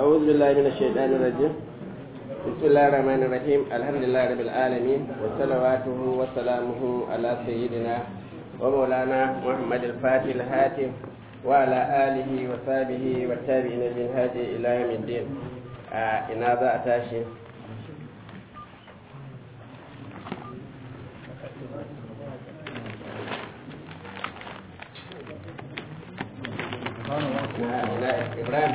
أعوذ بالله من الشيطان الرجيم بسم الله الرحمن الرحيم الحمد لله رب العالمين وصلواته وسلامه على سيدنا ومولانا محمد الفاتح الهاتف وعلى آله وصحبه والتابعين من هذه إلى يوم الدين آه إن هذا أتاشي إبراهيم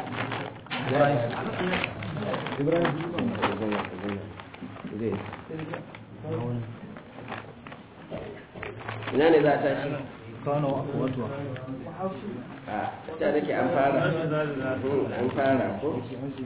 ina ne za a tashi kano akwatuwa a ta nake an fara an fara ko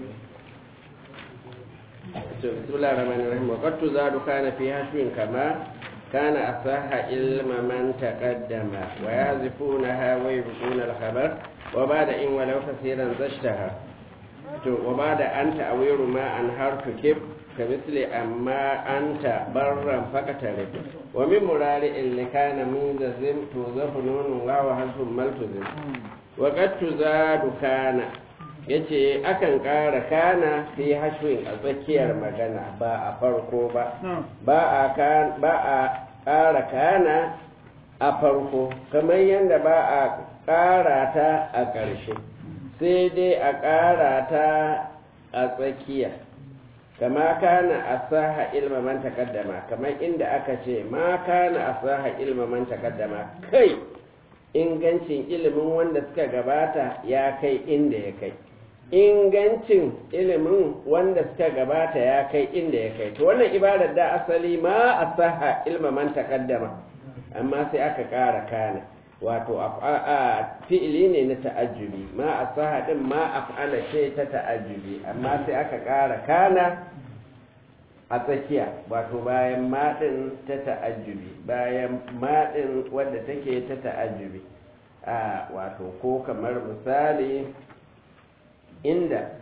to bismillahir rahmanir rahim wa qad tuzadu kana fi hashwin kama kana asaha ilma man taqaddama wa yazifunaha wa yubquna al-khabar wa ba'da in walau kaseeran zashtaha to wa ba'da anta awiru ma an harfu kib كمثل أما أنت برا فقترب ومن مرارع اللي كان منجزم توظف نون واو حرف ملتزم وقد تزاد كان yace akan ƙara kana fi hashwin a tsakiyar magana ba a farko ba ba a ƙara kana a farko kamar yadda ba a ƙara ta a ƙarshe sai dai a ƙara ta a tsakiya kama kana asaha ilma man takaddama kamar inda aka ce ma kana asaha ilma man takaddama kai ingancin ilimin wanda suka gabata ya kai inda ya kai ingancin ilimin wanda suka gabata ya kai inda ya kai to wannan ibadar da asali ma asaha ilma man takaddama amma sai aka ƙara kana wato a fi'ili ne na ta'ajjubi ma asaha din ma af'ala ce ta ta'ajjubi amma sai aka ƙara kana a tsakiya wato bayan maɗin ta ta'ajjubi bayan maɗin wadda take ta ta'ajjubi a wato ko kamar misali inda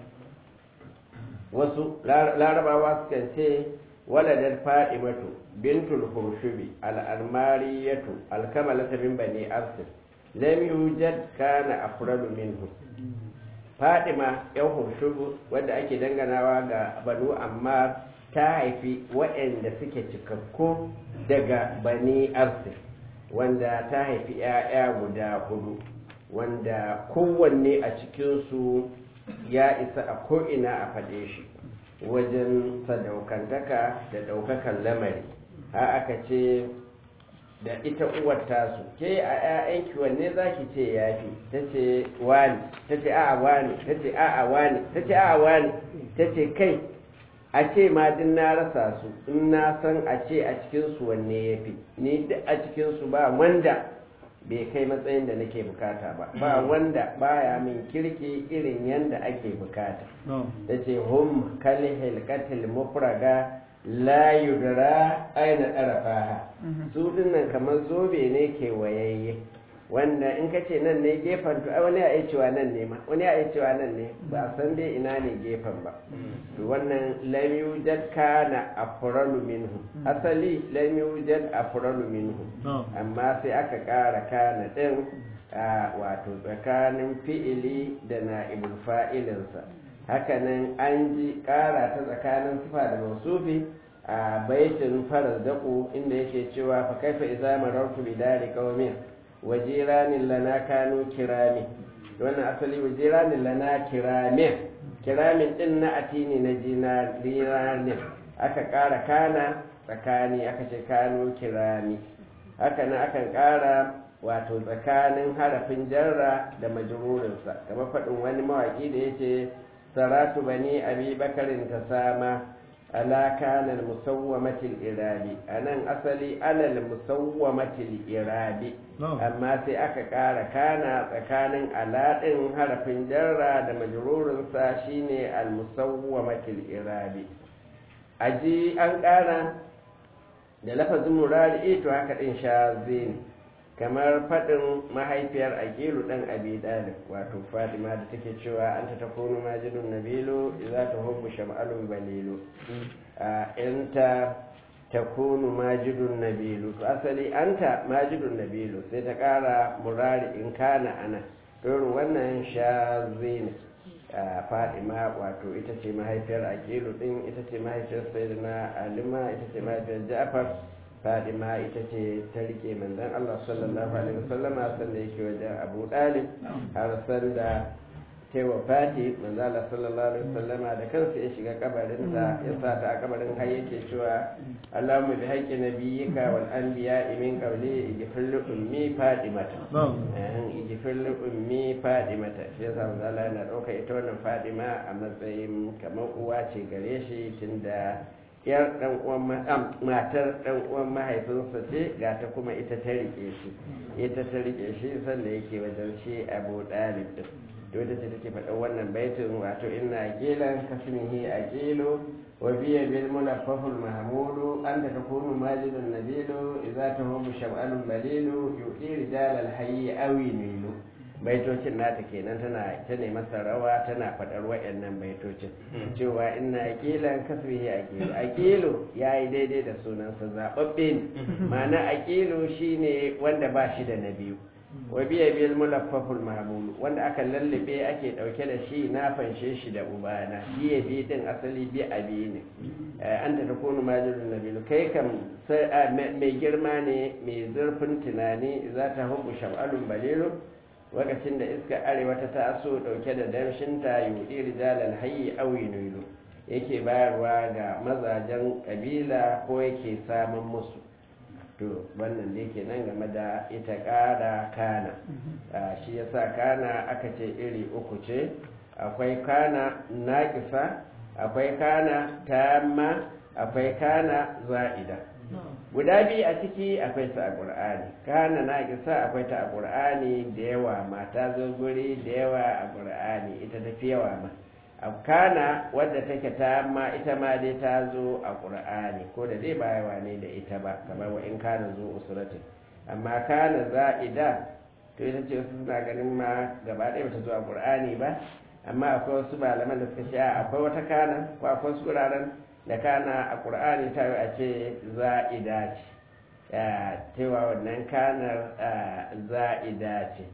wasu larabawa sukan ce waladar fa'imatu bintul hurshubi al'armariyatu alkamalata min bani arsil lam yujad kana afradu minhu fadima yan hurshubu wadda ake danganawa ga banu amma ta haifi waɗanda suke cikakku daga bani arsil wanda ta haifi 'ya'ya guda hudu wanda kowanne a cikinsu ya isa a ko'ina a faɗe shi wajen sadaukantaka da ɗaukakan lamari ha aka ce da ita uwar tasu ke a 'ya'yanki wanne za ki ce ya fi ta ce wani ta ce a'a wani ta ce a'a wani ta ce a'a wani ta ce kai a ce ma din na rasa su in na san a ce a cikinsu wanne ya fi ni duk a cikinsu ba wanda bai kai matsayin da nake bukata ba ba wanda baya min kirki irin yanda ake bukata ta ce hum kali hilkatil mufraga la yudra aina ɗarafaha su dinnan kamar zobe ne ke wayayye wanda in ka ce nan ne gefen to wani ya cewa nan ne ma wani ya cewa nan ne ba san dai ina ne gefen ba to wannan lam yujad kana afralu minhu asali lam yujad afralu minhu amma sai aka ƙara kana din wato tsakanin fi'ili da na'ibul fa'ilinsa hakanan an ji ƙara ta tsakanin sifa da mausufi a baitin farar daƙo inda yake cewa fa kaifa idza marartu bi dari qaumin wajiranin lana kanu kirami wannan asali wajiranin lana kiramin kiramin din na atini na jinariranin aka ƙara kana tsakani aka ce kanu kirami haka nan akan ƙara wato tsakanin harafin jarra da majrurinsa kamar faɗin wani mawaƙi da ya ce saratu bani abi bakarin ta sama ala kanal musawwamatil irabi anan asali alal musawwamatil irabi amma sai aka ƙara kana tsakanin aladin harafin jarra da majrurinsa shine al musawwamatil irabi aji an ƙara da lafazin murari to haka din shazi ne kamar faɗin mahaifiyar aqilu ɗan abi dalib wato fadima da take cewa anta takunu majidun nabilu idza tuhibbu sham'alun balilu anta takunu majidun nabilu to asali anta majidun nabilu sai ta ƙara murari in kana ana irin wannan shazi ne fadima wato ita ce mahaifiyar aqilu din ita ce mahaifiyar sayyidina alima ita ce mahaifiyar ja'far fadima ita ce ta rike manzon Allah sallallahu alaihi wasallama sanda yake wajen Abu Dalib har sanda ta wa fati manzon Allah sallallahu alaihi wasallama da kansa ya shiga kabarin ta ya sa ta a kabarin har yake cewa Allahumma bi haqqi nabiyyika wal anbiya min qawli ighfir li ummi fadimata eh ighfir li ummi fadimata shi yasa manzon Allah yana dauka ita wannan fadima a matsayin kamar uwa ce gare shi tunda yar dan uwan matar dan uwan mahaifinsa ce ga ta kuma ita ta rike shi ita ta rike shi sanda yake wajen shi Abu Dalib din to ita ce take faɗa wannan baitin wato inna aqilan kasmihi aqilu wa biya bil munaffaful mahmulu anta takunu majidun nabilu idza tahumu sham'alun balilu yuqi rijal al hayy awi nilu baitocin nata kenan tana ta ne masa rawa tana faɗar waɗannan baitocin cewa ina aqilan kasbihi aqilu aqilu yayi daidai da sunansa zababbe ne ma'ana aqilu shine wanda ba shi da na biyu wa biya bil mulaffaful mahmul wanda aka lallabe ake dauke da shi na fanshe shi da ubana biye bi din asali bi abi ne an ta takunu majidun nabilu kai kam mai girma ne mai zurfin tunani za ta hubu sham'alun balilu lokacin da iska arewa ta taso dauke da damshinta yudi rijalal hayyi aw yunilu yake bayarwa ga mazajen kabila ko yake samun musu to wannan da yake nan game da ita ƙara kana shi yasa kana aka ce iri uku ce akwai kana naƙisa akwai kana tamma akwai kana za'ida guda biyu a ciki akwai ta a ƙur'ani kana naƙisa akwai ta a ƙur'ani da yawa mata zo guri da yawa a ƙur'ani ita tafi yawa ma kana wadda take ta ma ita ma dai ta zo a ƙur'ani ko da dai bayawa ne da ita ba kamar wa in kana zo usratin amma kana za'ida to ita ce wasu suna ganin ma gaba ɗaya bata zo a ƙur'ani ba amma akwai wasu malaman da suka ce akwai wata kana ko akwai wasu wuraren da kana a ƙur'ani ta yi a ce za'ida ce cewa wannan kanar za'ida ce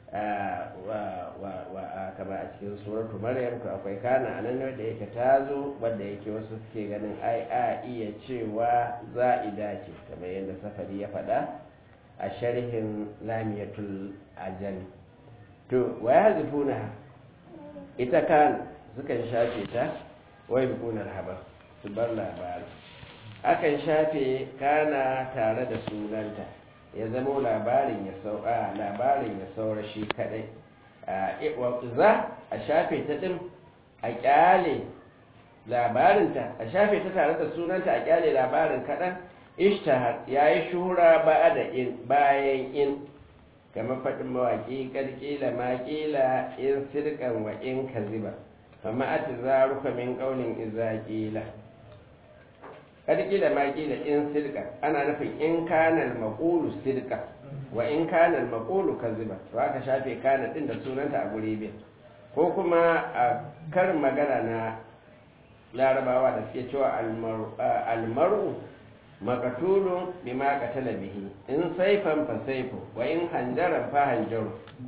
kama a cikin suratu maryam ko akwai kana a nan da yake ta zo wadda yake wasu suke ganin ai a iya cewa za'ida ce kamar yadda safari ya faɗa a sharhin lamiyatul ajali to wa ya zufuna ita kan sukan shafe ta wai bukunar habar su bar labari akan shafe kana tare da sunanta ya zamo labarin ya saura labarin ya saura shi kadai za a shafe ta din a kyale labarinta a shafe ta tare da sunanta a kyale labarin kadan ishtahar ya yi shura ba da in bayan in kamar faɗin mawaƙi ƙarƙila maƙila in sirkan wa in kaziba fama a zaruka min ƙaunin izaƙila ƙarƙila maƙila in sirka ana nufin in kanal maƙulu sirka wa in kanal maƙulu kaziba to aka shafe kana ɗin da sunanta a guri biyu ko kuma a karin magana na larabawa da suke cewa almaru makatulun bima qatala bihi in saifan fa saifu wa in hanjaran fa hanjaru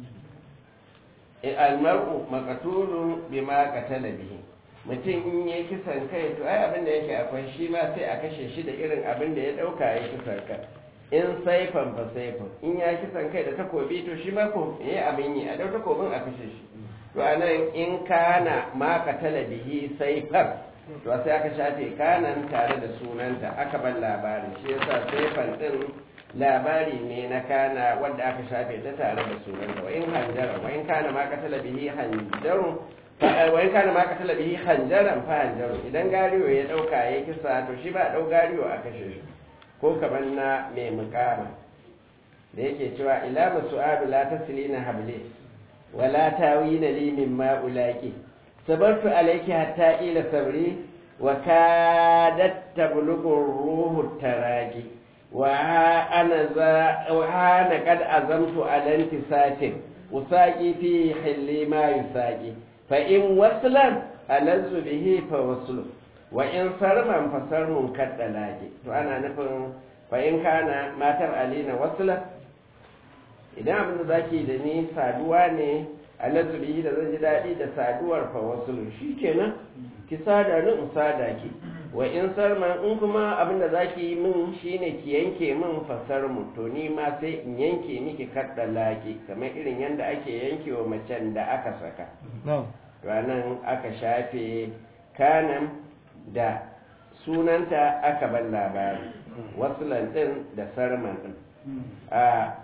almaru makatulun bima qatala bihi mutum in yi kisan kai to ai abin da yake akwai shi ma sai a kashe shi da irin abin da ya dauka ya kisan kai in saifan fa saifan in ya kisan kai da takobi to shi ma ko yayi abin yi a dau takobin a kashe shi to anan in kana ma qatala bihi saifan to sai aka shafe kanan tare da sunanta aka ban labari shi yasa saifan din labari ne na kana wanda aka shafe ta tare da sunanta wa in hanjara wa in kana ma qatala bihi hanjarun wa in kana ma qatala bihi hanjaran fa hanjaru idan gariyo ya dauka ya kisa to shi ba dau gariyo a kashe shi ko kaman na mai mukama da yake cewa ila masu'adu la taslina habli wa la tawina li mimma ulaki sabartu alayki hatta ila sabri wa kadat tablughu ruhu taraki wa ana za wa ana kad azamtu ala intisatin usaqi fi hilli ma yusaqi fa in waslan alazzu bihi fa waslu wa in sarman fa sarmun kaddalaki to ana nufin fa in kana matar alina wasla idan abin da zaki da ni saduwa ne alazu bihi da zan ji daɗi da saduwar fa wasulu shikenan ki sada ni in sada ki wa in sarma in kuma abin da zaki yi min shine ki yanke min fasar mu to ni ma sai in yanke miki kadda laki kamar irin yanda ake yanke wa macen da aka saka ranan aka shafe kanan da sunanta aka bar labari wasulan din da sarman din a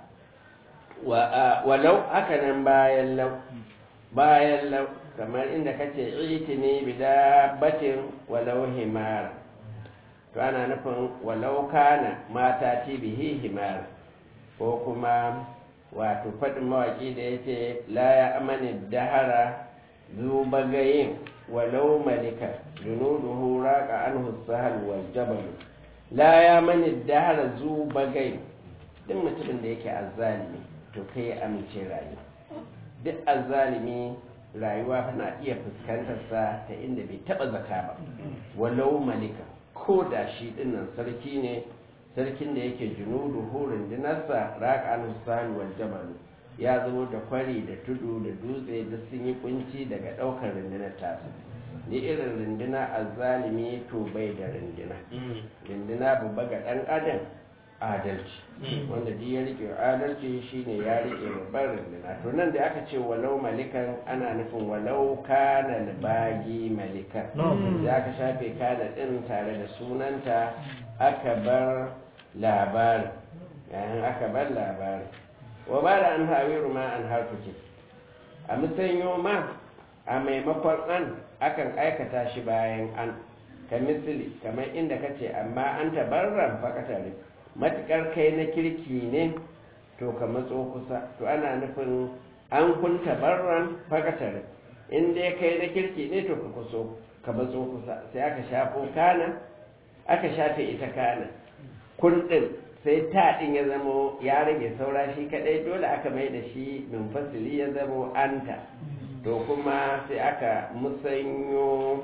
walau haka nan bayan lau bayan lau kamar inda kace itini bila batin walau himar to ana nufin walau kana mata ti bihi himar ko kuma wato faɗin mawaƙi da yake la ya amani dahara zubagayin walau malika junuduhu raqa anhu sahal wal jabal la ya mani dahara zubagayin duk mutumin da yake azzalimi to kai ya amince rayuwa duk azzalimi rayuwa na iya fuskantar sa ta inda bai taba zaka ba walau malika ko da shi dinnan sarki ne sarkin da yake junudu hurin dinarsa raqan sal wal jabal ya zo da kwari da tudu da dutse da sun yi kunci daga daukar rundunar tasa ni irin runduna azzalimi to bai da runduna runduna babba ga dan adam adalci wanda duk ya rike adalci shine ya rike babban runduna to nan da aka ce walau malikan ana nufin walau kana bagi malikan da aka shafe kana din tare da sunanta aka bar labarin yayin aka bar labarin wa ba da an hawiru ma an harfuke a musanyo ma a maimakon an akan aikata shi bayan an ka misali kamar inda kace amma an tabarran fakatare matuƙar kai na kirki ne to ka matso kusa to ana nufin an kunta barran fakatar in dai kai na kirki ne to ka kuso ka matso kusa sai aka shafo kana aka shafe ita kana kun ɗin sai ta ɗin ya zamo ya rage saura shi kaɗai dole aka mai da shi min fasili ya zamo anta to kuma sai aka musanyo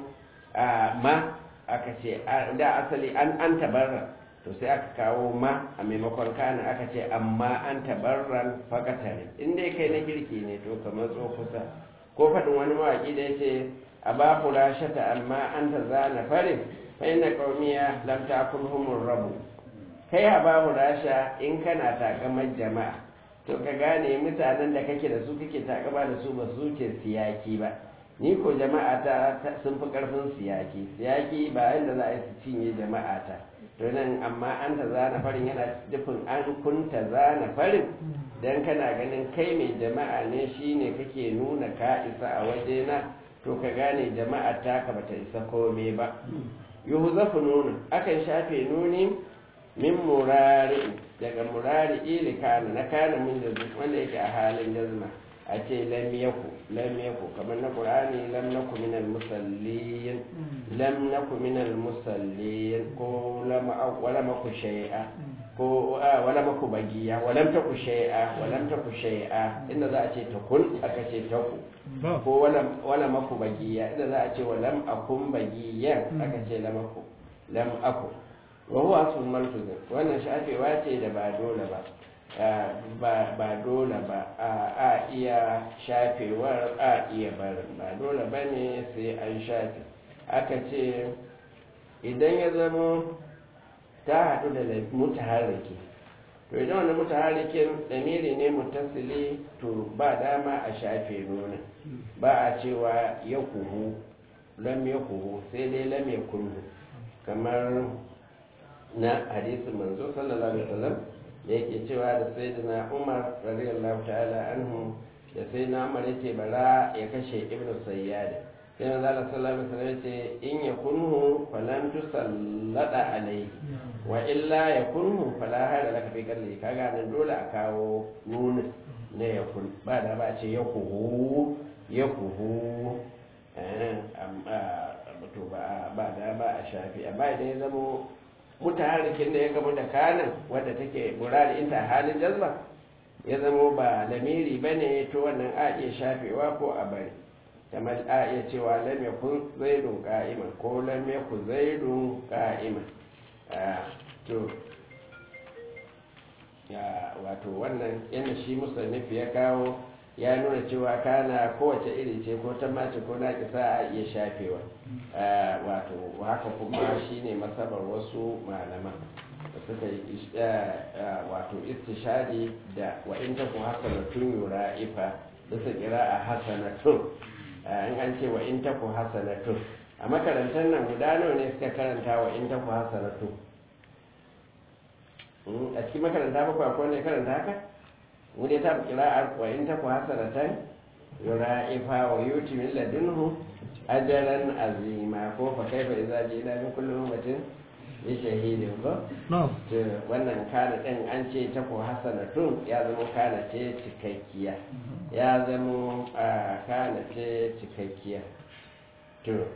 ma aka ce da asali an an tabarra to sai aka kawo ma a maimakon kana aka ce amma an tabarran fakatare in dai kai na girki ne to ka matso kusa ko faɗin wani mawaƙi da ya ce a ba ku rashata amma an ta zana farin fa ina ƙaumiya lam ta kulhumur rabu kai a ba rasha in kana takamar jama'a to ka gane mutanen da kake da su kake takama da su ba su ce siyaki ba ni ko jama'a ta sun fi karfin siyaki siyaki ba yadda za a yi su cinye jama'a ta to nan amma an ta zana farin yana dufin an kunta zana farin dan kana ganin kai mai jama'a ne shine kake nuna ka isa a wajena to ka gane jama'a ta ka bata isa kome ba yuhuzafu nuna akan shafe nuni min murari daga murari ili kana na kana min da wanda yake a halin jazma a ce lam yaku lam yaku kamar na qur'ani lam naku min al musallin lam naku min al musallin ko lam wala maku shay'a ko wala maku bagiya walam taku shay'a walam taku shay'a inda za a ce takun aka ce taku ko wala wala maku bagiya inda za a ce walam akun bagiya aka ce lam aku lam aku wa huwa asmun malfuzin wannan shafewa ce da ba dole ba ba dole ba a iya shafewar a iya barin ba dole ba ne sai an shafe aka ce idan ya zama ta haɗu da mutaharriki to idan wani mutaharrikin ɗamiri ne mutasili to ba dama a shafe nuna ba a cewa ya kuhu lam ya kuhu sai dai lam ya kulhu kamar na hadisin manzo sallallahu alaihi wasallam da yake cewa da sayyidina Umar radiyallahu ta'ala anhu da sayyidina Umar yace bara ya kashe Ibn Sayyad sai manzo Allah sallallahu alaihi wasallam yace in yakunhu falan tusallada alaihi wa illa yakunhu fala hada laka fi qalbi kaga nan dole a kawo nuna na yakun ba da ba ce yakuhu yakuhu eh amma to ba ba da ba a shafi amma idan ya zama mutaharrikin da ya gamu da kanan wadda take murari inta halin jazba ya zama ba lamiri ba ne to wannan a iya shafewa ko a bari kamar a iya cewa lam yakun zaidun qa'iman ko lam yakun zaidun qa'iman to ya wato wannan yana shi musannif ya kawo ya nuna cewa kana kowace iri ce ko ta mace ko na kisa a iya shafewa wato haka kuma shine masabar wasu malaman da suka yi wato istishadi da wa in taku hasanatun yura'ifa bisa a hasanatun in an ce wa in taku hasanatun a makarantar nan guda nawa ne suka karanta wa in taku hasanatun a cikin makaranta bakwai akwai ne karanta haka mu dai ta kira'ar wa in taku hasanatan yura'ifa wa yuti min ladunhu ajaran azima ko fa kaifa idza jina min kulli ummatin bi shahidin ko to wannan kana din an ce ta ko hasanatun ya zama kana ce cikakkiya ya zama kana ce cikakkiya to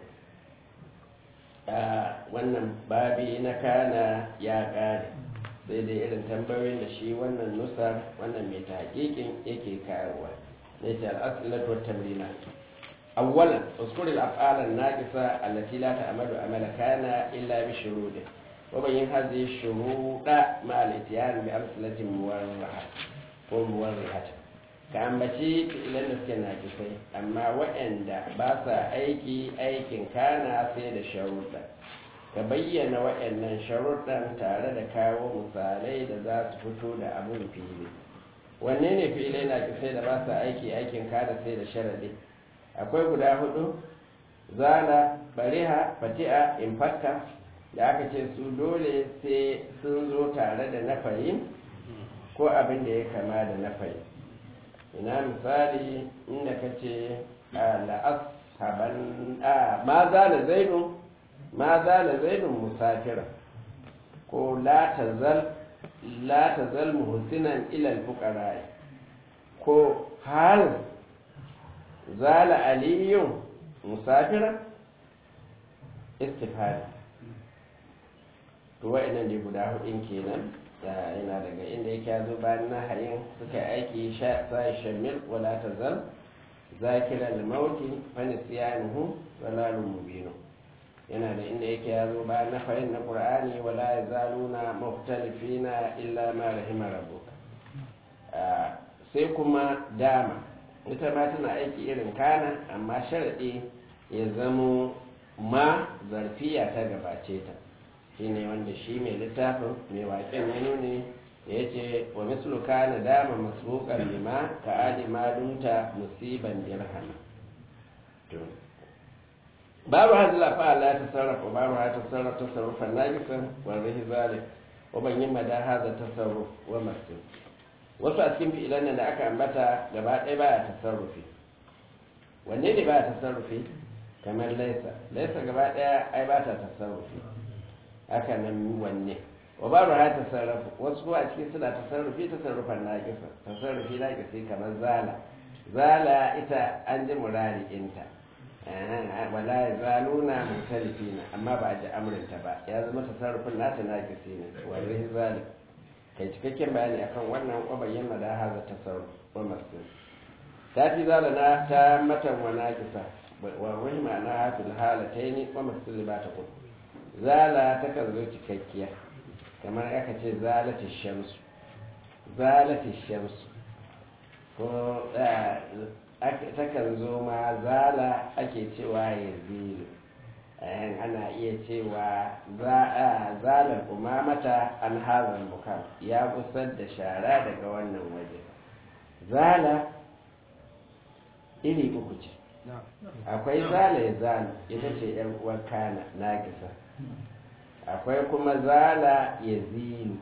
wannan babi na kana ya kare sai dai irin tambayoyin da shi wannan nusar wannan mai tahqiqin yake kawowa ne ta al-aslatu wat-tamrinat أولا اذكر الأفعال الناقصة التي لا تعمل عمل كان إلا بشروطه وبين هذه الشروط مع الاتيان بأمثلة مورحة ومورحة كأنبتي إلى نسك ناقصين أما وإن باسا أيكي أيكي كان سيد شروطا ka bayyana waɗannan sharuɗan tare da kawo misalai da za su fito da abin fili wanne ne fili na sai da ba sa aiki aikin kada sai da sharaɗi akwai guda hudu zana bariha fati'a infakka da aka ce su dole sai sun zo tare da nafayi ko abin da ya kama da nafayi ina misali inda ka ce la'as haban ma zana zaidun ma zana zaidun musafira ko la tazal muhsinan ilal fuqara ko hal zala aliyun musafira istifada to wa'annan ne guda hudun kenan da yana daga inda yake zo bayan nahayin suka aiki sai shamil wala tazal zakira al-mauti fa nisyanuhu dalalun mubin yana da inda yake ya zo bayan nafayin na qur'ani wala yazaluna mukhtalifina illa ma rahima rabbuka sai kuma dama ita ma tana aiki irin kana amma sharaɗi ya zamo ma zarfiya ta gabace ta shine wanda shi mai littafin mai waƙen ya nuni da ya ce wa mislu kana dama masbuqan lima ka adi ma dunta musiban dirhama babu hazla fa la tasarrafa babu ha tasarrafa tasarrufan najisan wa rahi zalik wa ban yin mada hadha tasarruf wa masjid wasu a cikin fi'ilan nan da aka ambata gaba ɗaya baya tasarrufi wanne ne baya tasarrufi kamar laisa laisa gaba ɗaya ai ba ta tasarrufi haka nan wanne wa ba ha tasarrufu wasu kuma a cikin suna tasarrufi tasarrufan naƙisa tasarrufi naƙisi kamar zala zala ita an ji murari inta wala ya zaluna mutalifina amma ba a ji amrinta ba ya zama tasarrufin nata naƙisi ne wani zalik kai cikakken bayani akan wannan kwabayin da haza tasarruf wa masjid ta fi zalana ta matan wa naqisa wa rahima na hafil halatayn wa masjid ba ta kun zala ta kan zo cikakkiya kamar aka ce zalati shamsu zalati shamsu ko ta kan zo ma zala ake cewa yazilu ana iya cewa zalar umamata an hazar mukam ya gusar da shara daga wannan waje zala iri uku ce akwai zala ya zala ita ce yan uwar kana nagisa akwai kuma zala ya zilu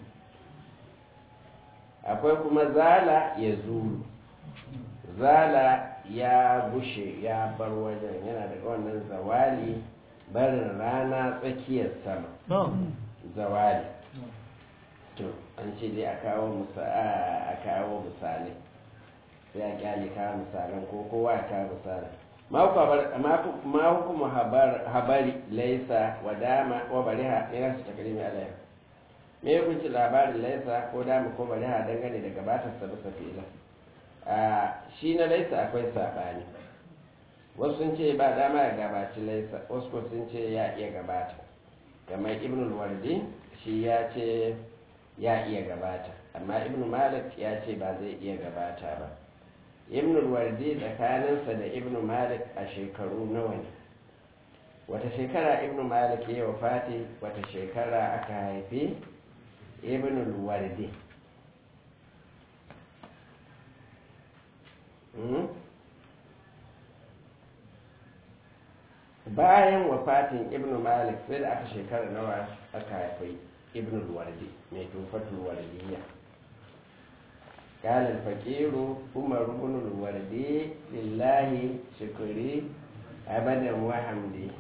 akwai kuma zala ya zulu zala ya bushe ya bar wajen yana daga wannan zawali barin rana tsakiyar sama zawali to an ce dai a kawo a kawo misalai sai a kyale kawo misalan ko kowa ya kawo misalan ma hukumu habari laisa wa dama wa bariha ne nasu takrimi alayhi me ya kunci labarin laisa ko dama ko bariha dangane da gabatar sa bisa fi'ila shi na laisa akwai sabani wasu sun ce ba dama ya gabaci laisa wasu ko sun ce ya iya gabata kamar ibn wardi shi ya ce ya iya gabata amma ibn malik ya ce ba zai iya gabata ba ibn wardi tsakaninsa da ibn malik a shekaru nawa ne wata shekara ibn malik ya wafati wata shekara aka haifi ibn wardi bayan wafatin ibn malik sai da aka shekara nawa aka haifi ibn wardi mai tufatul wardiyya قال الفقير عمر بن الوردي لله شكري أبدا وحمدي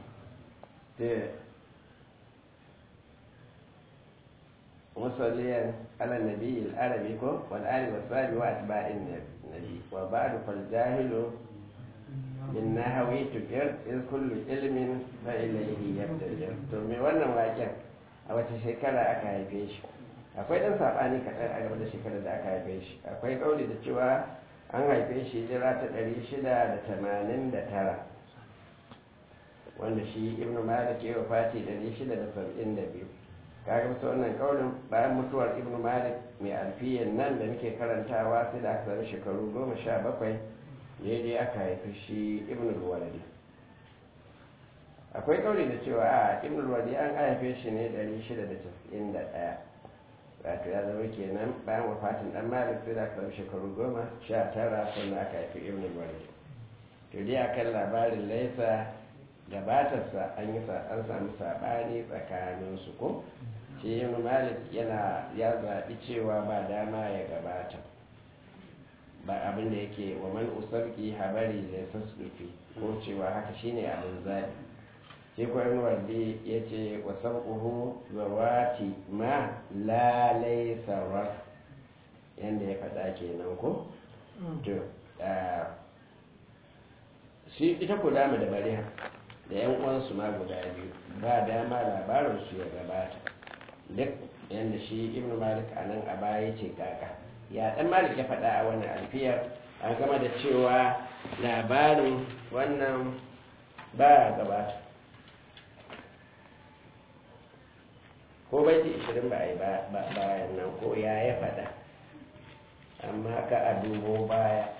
مصليا على النبي العربي والآل والصحب وأتباع النبي وبعد فالجاهل بالنهو تكر إذ كل علم فإليه يبتجر ثم وانا واجه أو تشكر أكا يفيش akwai ɗan saɓani kaɗan a game da shekarar da aka haife shi akwai ƙauli da cewa an haife shi jira ta ɗari shida da tamanin da tara wanda shi ibn malik ya wafati ɗari shida da saba'in da biyu kaga bisa wannan ƙaulin bayan mutuwar ibn malik mai alfiyan nan da muke karantawa sai da aka sami shekaru goma sha bakwai daidai aka haifi shi ibn waladi akwai ƙauli da cewa a ibn waladi an haife shi ne ɗari shida da casa'in da ɗaya wato ya zama kenan bayan wafatin dan malik sai da aka zama shekaru goma sha tara sannan aka haifi ibn walid to dai akan labarin laisa gabatarsa an yi an samu sabani tsakanin su ko shi ibn malik yana ya zaɓi cewa ba dama ya gabata ba abin da yake wa man usarki habari da sassufi ko cewa haka shine abin zaɓi sai kwanan wardi ya ce wa sabquhu zawati ma lalai sarar yadda ya faɗa kenan ko to shi ita ku dama da bariha da yan uwansu ma guda biyu ba dama labarinsu ya gabata duk yadda shi ibn malik a nan a baya ce kaka ya dan malik ya faɗa a wannan alfiyar an gama da cewa labarin wannan ba gabata ko baiti ishirin ba a yi bayan nan ko ya ya faɗa amma ka a dubo baya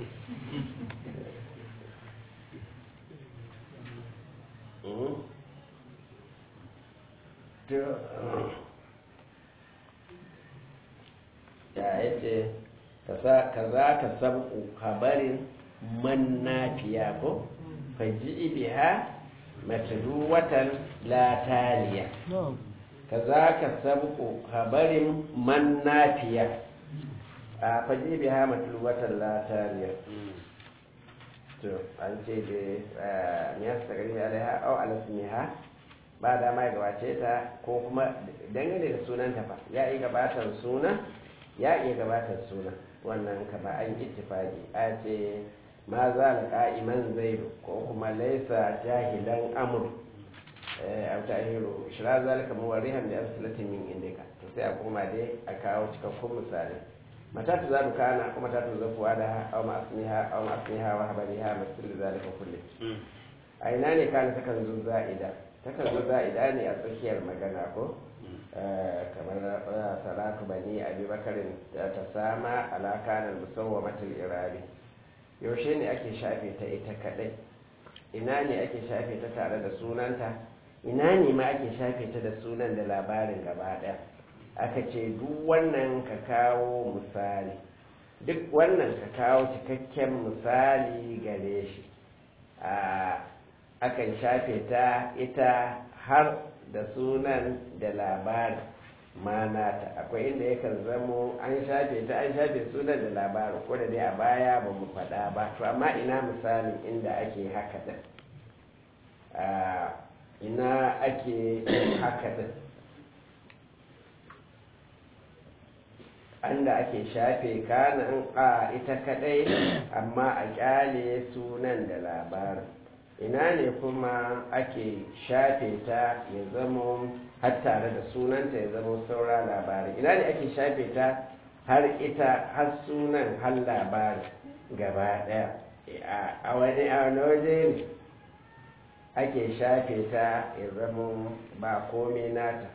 ya yace ka za ka sabku habarin man nafiya ko faji biha matruwatan la taliya kazaka sabqu habarin man nafiya a faji biha matluwatan la taliya to an ce da ya sagari alaiha au alasmiha ba da mai gabace ta ko kuma dangane da sunanta fa ya yi gabatar suna ya iya gabatar suna wannan kama an ittifaqi a ce ma za la qa'iman zaidu ko kuma laisa jahilan amr a tahiru shira zalika muwarihan da amsalati min indika to sai a koma dai a kawo cikakkun misali mata ta zaru kana kuma ta tuza kuwa da aw ma asmiha aw ma asmiha wa habariha masul zalika kulli a ina ne kana ta kan zo za'ida ta kan zo za'ida ne a tsakiyar magana ko kamar salatu bani abi bakarin ta sama ala kana musawwamatul irabi yaushe ne ake shafe ta ita kadai ina ne ake shafe ta tare da sunanta ina ne ma ake shafe ta da sunan da labarin gaba ɗaya aka ce duk wannan ka kawo misali duk wannan ka kawo cikakken misali gare shi akan shafe ta ita har da sunan da labarin mana ta akwai inda yakan zamo an shafe ta an shafe sunan da labarin ko da dai a baya ba mu faɗa ba to amma ina misalin inda ake haka da ina ake haka da anda ake shafe kanan a ita kadai amma a kyale sunan da labarin ina ne kuma ake shafe ta ya zama har tare da sunanta ya zama saura labarin ina ne ake shafe ta har ita har sunan har labarin gaba daya a wani a waje ne ake shafe ta ya zama ba komai nata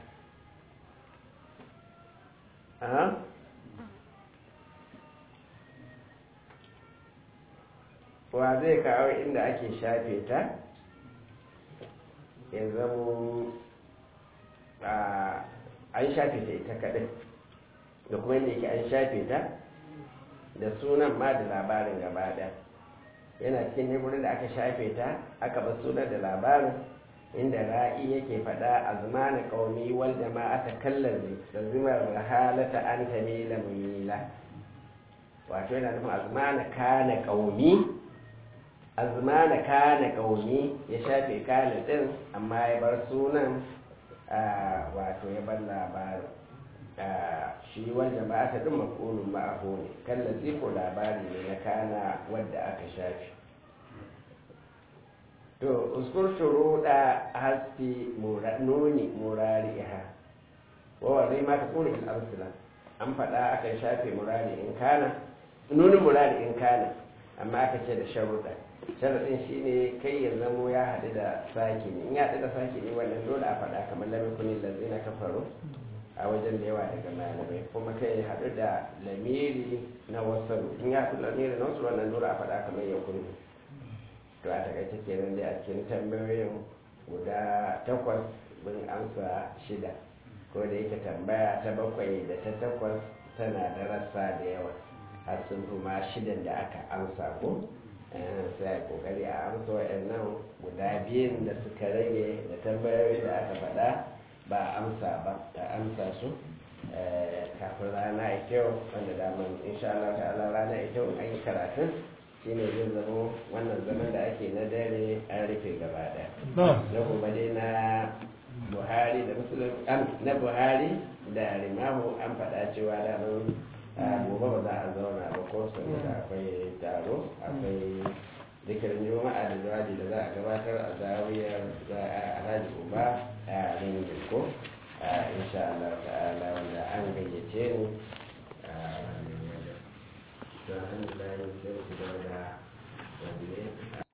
wa zai kawo inda ake shafe ta ya zamo an shafe ta ita kaɗai da kuma inda yake an shafe ta da sunan ma da labarin gaba ɗaya yana cikin ne wurin da aka shafe ta aka bar sunan da labarin inda ra'i yake faɗa a zumana ƙaumi wal jama'a ta kallazi da zumar halata an ta mila mumila wato yana nufin azmana kana ƙaumi azmana kana ƙaumi ya shafe kana ɗin amma ya bar sunan wato ya bar labarin shi wal jama'a ta ɗin makonin ma'aho ne kallazi ko labari ne na kana wadda aka shafe to uskur shuruɗa hasti nuni murariha wa zai ma ta tsoro il arsila an faɗa aka shafe murari in kana nunin murari in kana amma aka ce da sharuɗa sharaɗin shi ne kai ya zamo ya haɗu da sake ne in ya haɗu da sake ne wannan dole a faɗa kamar lamin kunin lalzai na kafaro a wajen da yawa daga malamai kuma kai ya haɗu da lamiri na wasu in ya haɗu da lamiri na wasu wannan dole a faɗa kamar ya kunu to a takaice kenan dai a cikin tambayoyin guda takwas mun amsa shida ko da yake tambaya ta bakwai da ta takwas tana da rassa da yawa har sun fi ma shidan da aka amsa ko sai a kokari a amsa waɗannan guda biyun da suka rage da tambayoyi da aka faɗa ba a amsa ba a amsa su kafin rana a kyau wanda daman insha Allah ta'ala rana a kyau an yi karatun shine zai zama wannan zaman da ake na dare an rufe gaba daya na kuma dai na buhari da musulun na buhari da rimahu an faɗa cewa da nan gobe ba za a zauna ba ko saboda akwai taro akwai zikirin juma'a da jawabi da za a gabatar a zawiyar alhaji uba a ringin ko insha Allah ta'ala wanda an gayyace ni alhamdulillah sai ku da wanda